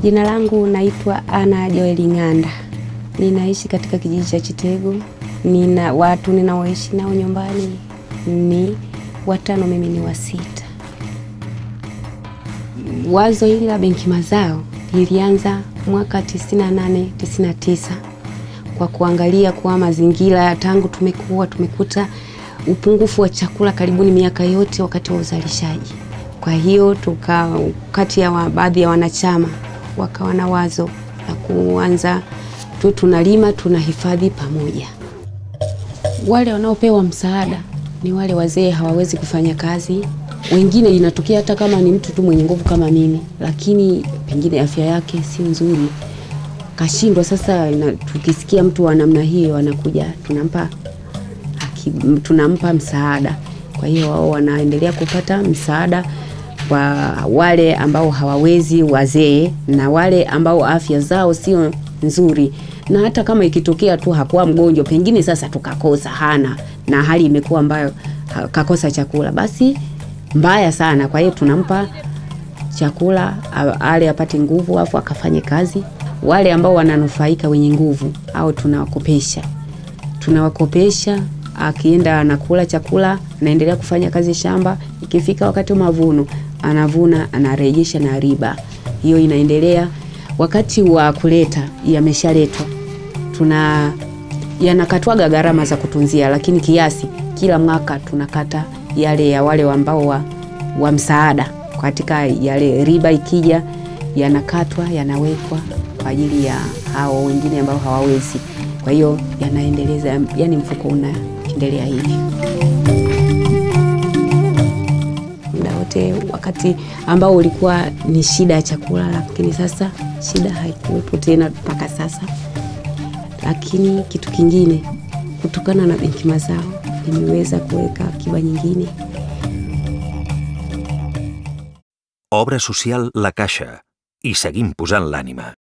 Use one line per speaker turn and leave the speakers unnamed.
Jina langu naitwa Ana Joeli Ng'anda, ninaishi katika kijiji cha Chitegu. Nina watu ninaoishi nao nyumbani ni watano, mimi ni wa sita. Wazo hili la benki mazao lilianza mwaka 98 99 kwa kuangalia kuwa mazingira tangu tumekuwa tumekuta upungufu wa chakula karibuni miaka yote wakati wa uzalishaji. Kwa hiyo tuka kati ya wa, baadhi ya wanachama wakawa na wazo la kuanza tu tunalima tunahifadhi pamoja. Wale wanaopewa msaada ni wale wazee hawawezi kufanya kazi. Wengine inatokea hata kama ni mtu tu mwenye nguvu kama mimi, lakini pengine afya yake si nzuri, kashindwa. Sasa ina, tukisikia mtu wa namna hiyo anakuja, tunampa haki, tunampa msaada. Kwa hiyo wao wanaendelea kupata msaada kwa wale ambao hawawezi, wazee na wale ambao afya zao sio nzuri, na hata kama ikitokea tu hakuwa mgonjwa, pengine sasa tukakosa hana na hali imekuwa ambayo kakosa chakula, basi mbaya sana. Kwa hiyo tunampa chakula ale apate nguvu, afu akafanye kazi. Wale ambao wananufaika wenye nguvu au tunawakopesha, tunawakopesha akienda anakula chakula, anaendelea kufanya kazi shamba. Ikifika wakati wa mavuno, anavuna anarejesha na riba hiyo inaendelea. Wakati wa kuleta yameshaletwa, tuna yanakatwaga gharama za kutunzia, lakini kiasi kila mwaka tunakata yale ya wale ambao wa, wa msaada katika yale riba ikija yanakatwa yanawekwa kwa ajili ya hao wengine ambao hawawezi. Kwa hiyo yanaendeleza, yani mfuko unaendelea hivi muda wote, wakati ambao ulikuwa ni shida ya chakula, lakini sasa shida haikuwepo tena mpaka sasa. Lakini kitu kingine, kutokana na benki mazao nimeweza kuweka akiba nyingine.
Obra social La Caixa. I seguim posant l'ànima.